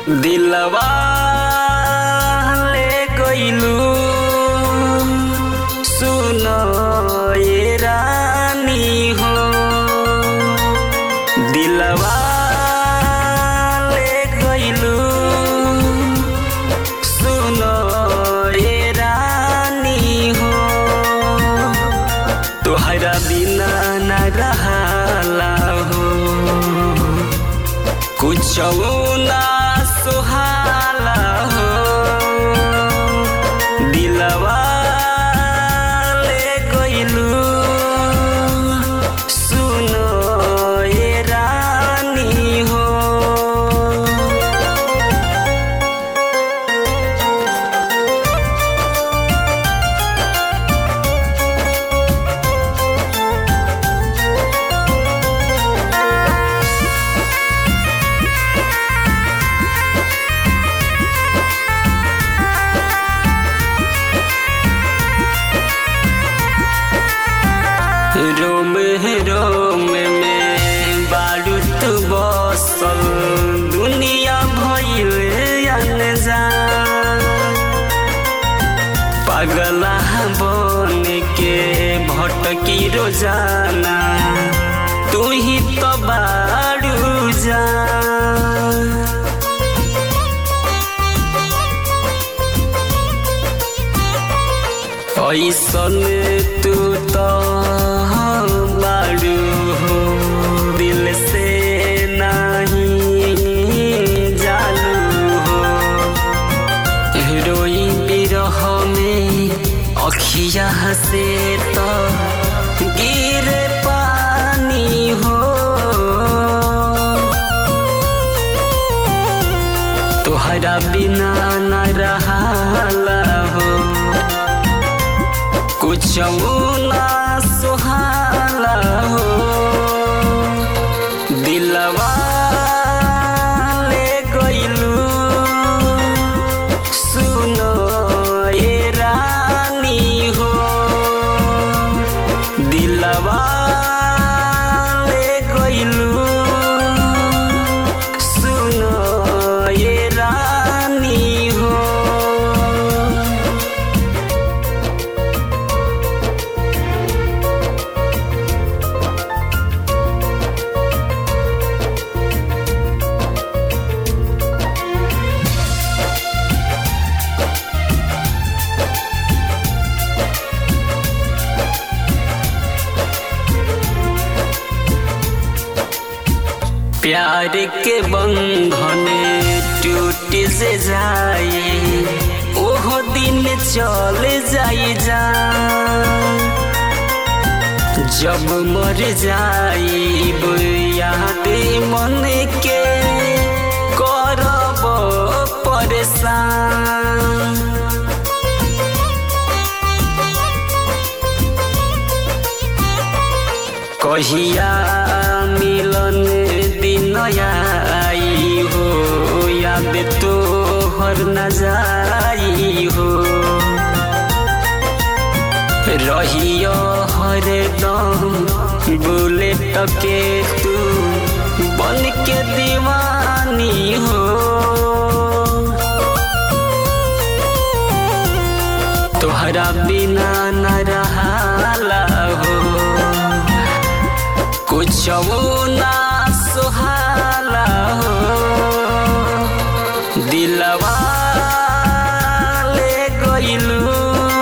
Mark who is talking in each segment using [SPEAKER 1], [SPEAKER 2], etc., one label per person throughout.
[SPEAKER 1] दिलवा ले गइलू सुनो ये रानी हो दिलवा ले गइलू सुनो ये रानी हो तोहरा बिना न रहाला हो कुछ ना सुहाला हो दिलवा ले गइलू सुनो ये रानी हो रोम रोम में बारूद बसल दुनिया भइल अनजान पगला बन के भटकी रोजाना तू ही तो बारू जा ऐसन तू तो बारू हो दिल से नहीं जालू हो रोई बिरह में अखिया से तो गिरे पानी हो तोहरा बिना न रहाला हो कुछ ना सुहाला हो दिलवा ले गइलू सुनो ये रानी हो दिलवा ले गइलू सुनो ये रानी हो प्यार के बंधन टूट से जाए ओहो दिन चल जाई जा जब मर जाइब याद मन के करब परेशान कहिया मिलन दिन आई हो याद तो हर न जाई हो रहियो हरदम बुलेट के तू बन के दीवानी हो तोहरा बिना न रहाला हो कुछ ना सुहाला हो दिलवा ले गइलू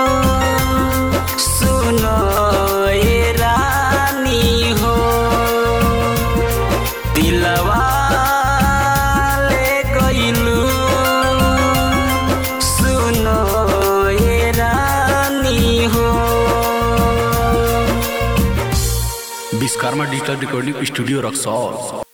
[SPEAKER 1] सुनो ये रानी हो दिलवा ले गइलू सुनो ये रानी हो
[SPEAKER 2] Vishwakarma digital recording studio Raxaul